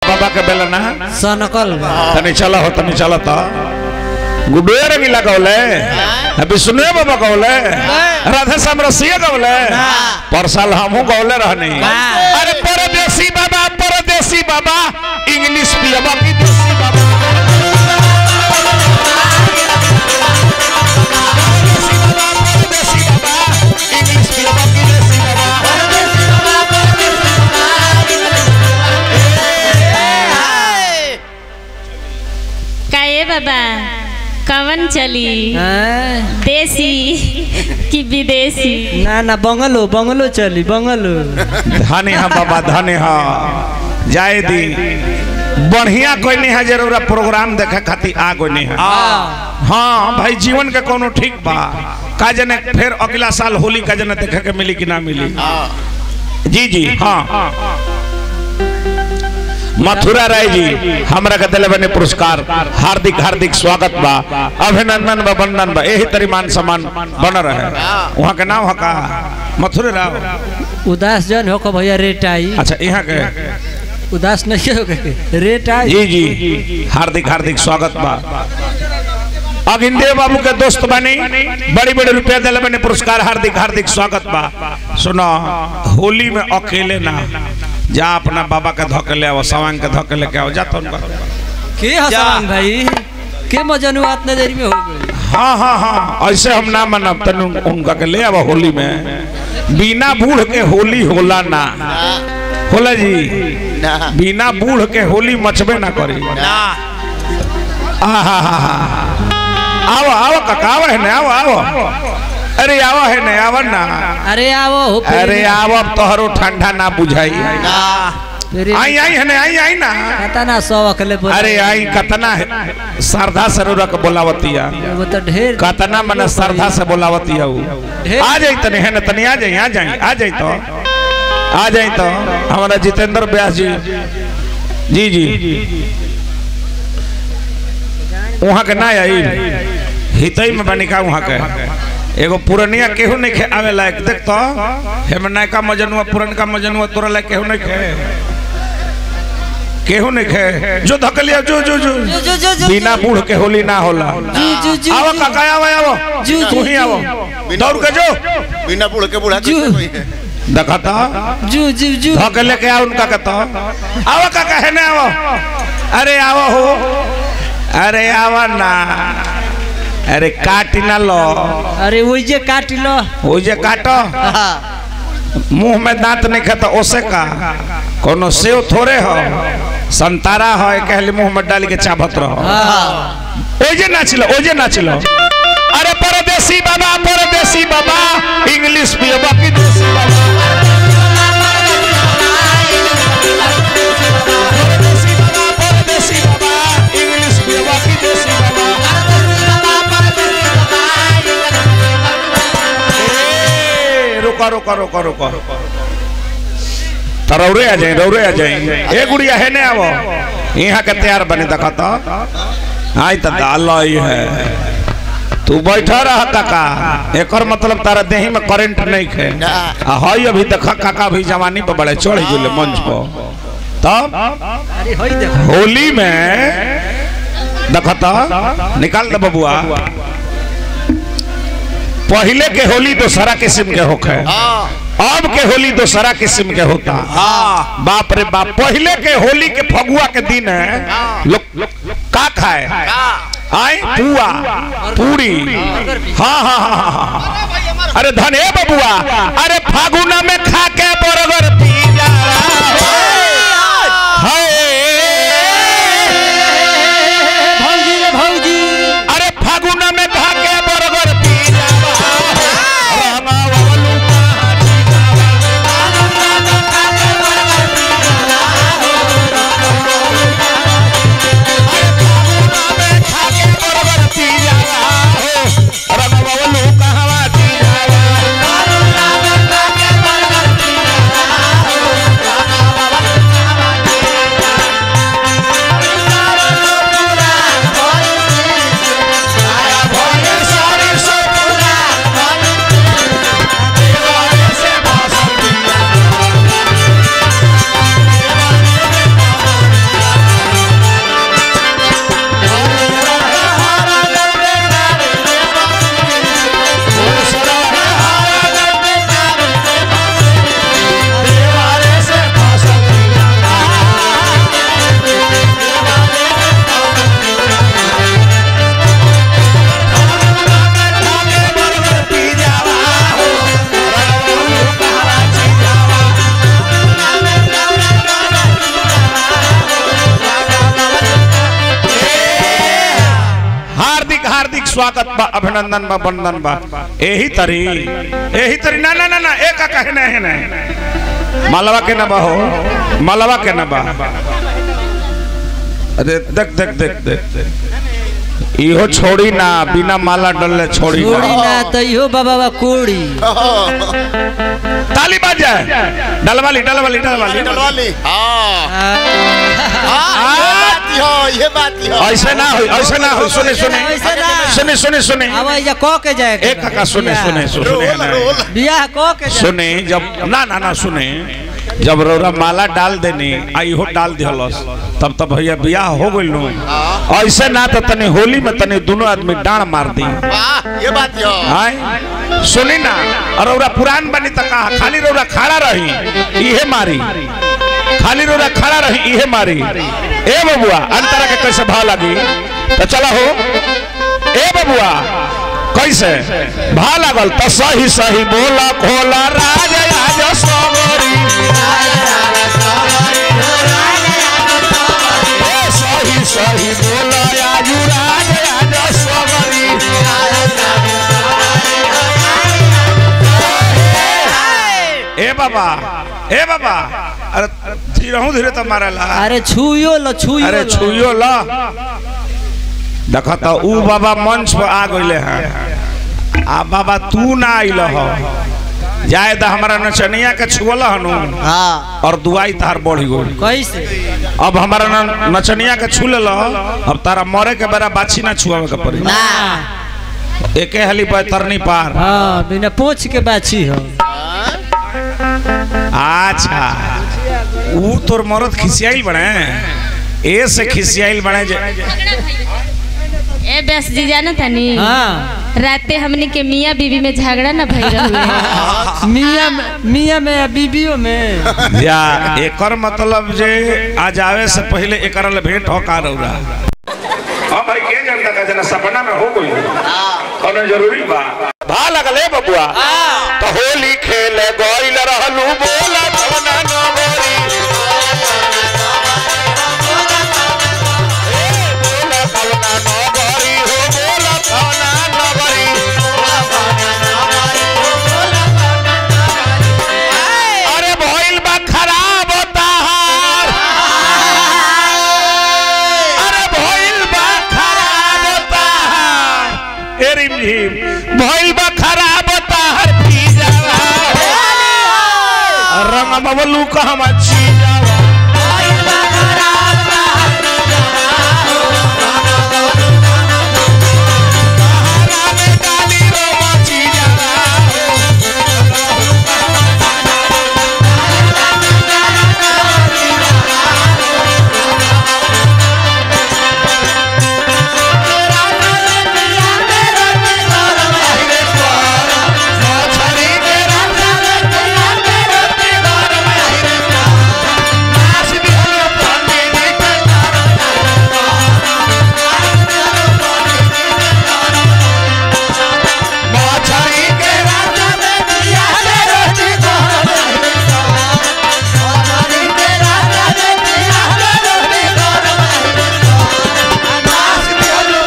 बाबा के बेला ना सनकल बा तनी चला हो तनी चला तो गुडे रंगीला गौले विष्णु बाबा गौले राधे श्याम रसिया गौले पर साल हमहू गौले रहनी अरे परदेसी बाबा परदेसी बाबा इंग्लिश पियबा विदेशी बाबा परदेसी बाबा इंग्लिश पियबा विदेशी बाबा काहे बाबा कवन चली हैं? देसी कि विदेशी ना ना बंगलो बंगलो चली बंगलो धने हा बाबा धने हा जाए दी बढ़िया कोई नहीं है जरूर प्रोग्राम देखे खातिर आ कोई नहीं है हाँ भाई जीवन के कोनो ठीक बा का जने फिर अगला साल होली का जने देखे के मिली कि ना मिली जी जी हाँ मथुरा राय जी हमरा के दिले बने पुरस्कार हार्दिक हार्दिक स्वागत बा अभिनंदन बा वंदन बा यही तरी मान सम्मान बन रहे वहाँ के नाम हका मथुरा राव उदास जन हो को भैया रेट आई अच्छा यहाँ के उदास नहीं हो गए रेट आई जी जी हार्दिक हार्दिक स्वागत बा अगिंदे बाबू के दोस्त बनी बड़ी बड़ी रुपया दिले बने पुरस्कार हार्दिक हार्दिक स्वागत बा सुनो होली में अकेले ना जा अपना बाबा के धोके ले आओ सवांग के धोके लेके आओ जा तो उनका के हसन भाई के मजनुआ इतना देरी में हो गई हाँ हाँ हाँ ऐसे हम ना मनब तनु उनका के ले आओ होली में बिना बूढ़ के होली होला ना होला जी बिना बूढ़ के होली मचबे ना करी आहा आओ आओ काका आओ है ना आओ आओ अरे आओ है ना आओ ना अरे आवो हो फिर- अरे आओ अब तोहरो ठंडा ना बुझाई फिर आई आई है ना आई आई ना पता ना सौ अकले बोल अरे आई कतना है श्रद्धा सरोरा के बोलावतिया वो तो ढेर कतना मने श्रद्धा से बोलावतिया उ ढेर- आ जाई तने है ना तनी आ जाई आ जाई आ जाई तो आ जाई तो हमारा जितेंद्र व्यास जी जी जी वहाँ के ना आई हितई में बनी का वहाँ के एगो पुरनिया केहू नहीं खे आवे लायक देख तो हेम नयका मजनुआ पुरनका मजनुआ तोरा लायक केहू नहीं खे केहू नहीं खे जो धकलिया जो जो जो जो जो जो जो बिना बूढ़ के होली ना होला जू जू जू आओ काका आओ आओ जू, तू ही आओ दौड़ के जो बिना बूढ़ के बूढ़ा जू। कैसे कोई है देखता जू जू जू धोके लेके आओ उनका कहता आओ काका है ना आओ अरे आओ हो अरे आओ ना अरे काटी ना लो अरे वही जे काट लो वो जे काटो मुंह में दांत नहीं खाता ओसे का कोनो सेव थोड़े हो संतारा हो कहले मुंह में डाल के चाबत रहो ओजे नाचिलो ओजे नाचिलो अरे परदेसी बाबा परदेसी बाबा इंग्लिश पियबा की देसी बाबा परदेसी बाबा परदेसी बाबा इंग्लिश पियबा की देसी बाबा ए, रुको रुको रुको रुको तो रौरे आ जाए रौरे आ जाए ए गुड़िया है ने आवो यहाँ के तैयार बने देखा तो आई तो दाल आई है तू बैठा रहा काका एकर मतलब तारा देही में करंट नहीं खे आ हई अभी देखा काका भी जवानी पे बड़े चढ़ गेले मंच पर तब अरे होई देखो होली में देखता निकाल दे बबुआ पहले के होली दोसरा किस्म के होखे अब के होली दोसरा किस्म के होता बाप रे बाप पहले के होली के फगुआ के दिन है लोग का खाए आए पुआ पूरी हाँ हाँ हाँ हाँ, हाँ अरे धने बबुआ अरे फागुना में खा के बरगर पी जा हाय भौजी रे भौजी अरे फागुना में खा के बरगर पी जावा रंगावलू कहवा स्वागत बा अभिनंदन बा वंदन बा यही तरी यही तरी ना ना ना ना एक कहे नहीं नहीं मालवा के ना बा हो मालवा के ना बा अरे देख देख देख देख इहो छोड़ी ना बिना माला डलले छोड़ी छोड़ी ना ना तो इहो बाबा बा कोड़ी ताली बाज जाए डलवाली डलवाली डलवाली डलवाली हाँ हाँ, हाँ, ये बात ही हो ये बात ही हो ऐसे ना हो ऐसे ना हो सुने सुने ऐसे ना। सुने सुने सुने अब जा कह के जाए एक काका सुने सुने सुने रोल रोल बियाह कह के जाए सुने जब ना ना ना सुने जब रौरा माला डाल देनी आई हो डाल दिहलस तब तब भैया बियाह हो गइल नु ऐसे ना तो तनी होली में तनी दोनों आदमी डांड मार दी वाह ये बात ही हो आय सुनी ना और रौरा पुरान बनी त कहा खाली रौरा खड़ा रही इहे मारी खाली रौरा खड़ा रही इहे मारी ए बबुआ अंतरा के कैसे भाव लगी तो चला हो ए बबुआ कैसे भा लागल तो सही सही बोला खोला राज राज सगरी ए सही सही बोला आजू राज राज सगरी ए बाबा ए बाबा अरे धीरे हूँ धीरे तो मारेला अरे छुयो लो छुयो अरे लो। छुइयो ला देखा तो ऊ बाबा मंच पर आ गइले हैं आ बाबा तू ना आइल हो जाए तो हमारा नचनिया के छुअल हनु हाँ और दुआई तार बढ़ गई कैसे अब हमारा न- नचनिया के छू ले अब तारा मरे के बेरा बाछी ना छुआवे के पड़ी ना एके हली तरनी पार हाँ बिना पोछ के बाछी हो अच्छा ऊ तोर मरद खिसियाइल बने ए से खिसियाइल बने जे ए बस जी जाना तनी हाँ राते हमनी के मियाँ बीवी में झगड़ा ना भई रहुए मियाँ में- मियाँ में या बीबियों में या एकर मतलब जे आज आवे से पहले एकर ले भेंट हो का रौरा हां भाई के जानता का जना सपना में हो गई कोनो जरूरी बा भा लगले बबुआ तो होली खेले गइल रहलू बोला भवना नगरी ए, बोला भवना नगरी हो बोला भवना नगरी अरे भइल बा खराब ताहार अरे भइल बा खराब ताहार ए रिम झिम भइल बा खराब ताहार पी जावा रंग बबलू कहम छी जावा ताहारा में डाली रो मची जावा मछली के रंग नाच दिहलो पंडित के मछली के रंग में दिया रे रोटी मछली के रंग में दिया रे रोटी नाच दिहलो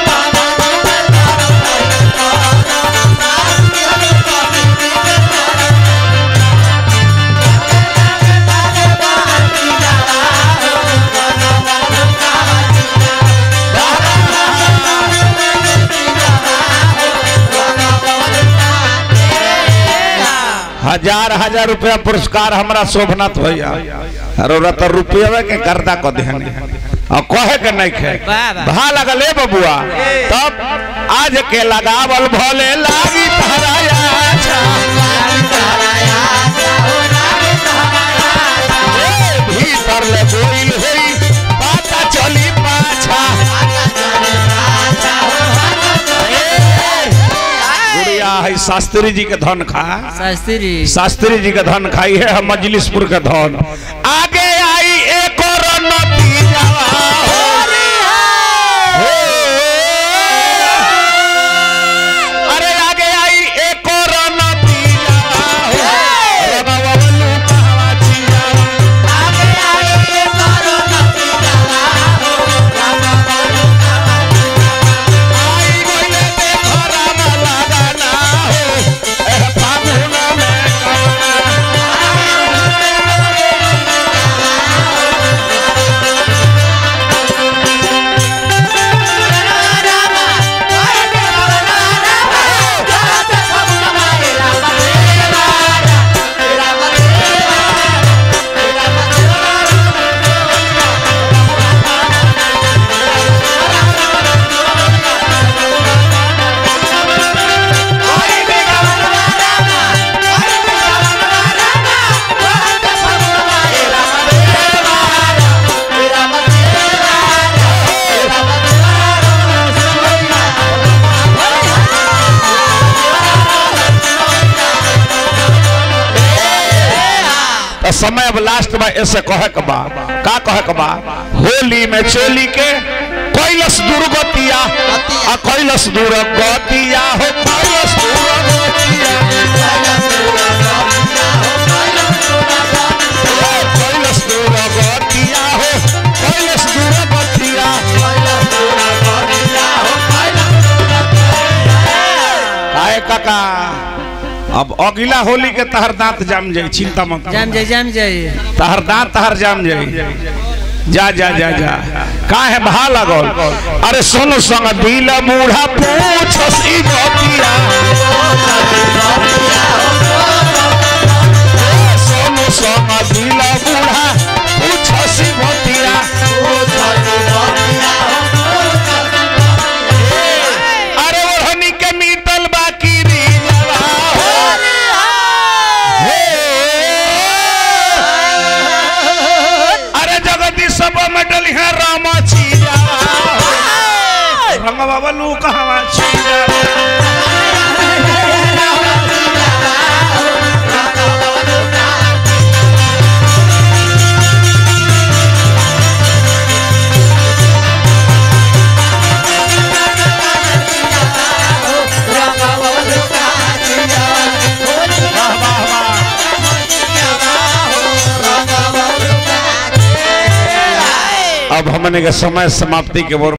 हजार हजार रुपया पुरस्कार हमरा शोभनाथ भैया और तो रुपये के गर्दा को देहनी और कहे के नहीं खे वाह, वाह। भा लगले बबुआ तब आज के लगावल भले लागी तहरा आछा ए, भीतर ले गोइल होई पता चली पाछा ए, गुड़िया है शास्त्री जी के धन खा शास्त्री शास्त्री जी का धन खाई है हम मजलिसपुर का धन आगे आई एक और नतीजा हो। अरे आगे आई एक और नतीजा हो। रबावलू कहवा चिया। आई गइले देखो समय अब लास्ट बा ऐसे कहे के बा का कहे के बा होली में चोली के कैलस दुर्गतिया आ कैलस दुर्गतिया हो कैलस दुर्गतिया कैलस दुर्गतिया हो कैलस दुर्गतिया काहे काका अब अगला होली के तहर दांत जाम जाई चिंता मत कर। जाम जाई जाम जाई तहर दांत तहर जाम जाई जा जा जा जा का है भा लगल अरे सुन संग दिल बूढ़ा पूछस ई बतिया सुन संग दिल बूढ़ा पूछस ई बतिया अरे ओढ़नी के मीतल बाकी री जवा हे अरे जगती सब मेडल है रामा चीजा रंग बाबा लू कहवा चीजा वाह वाह वाह अब हमने के समय समाप्ति के ओर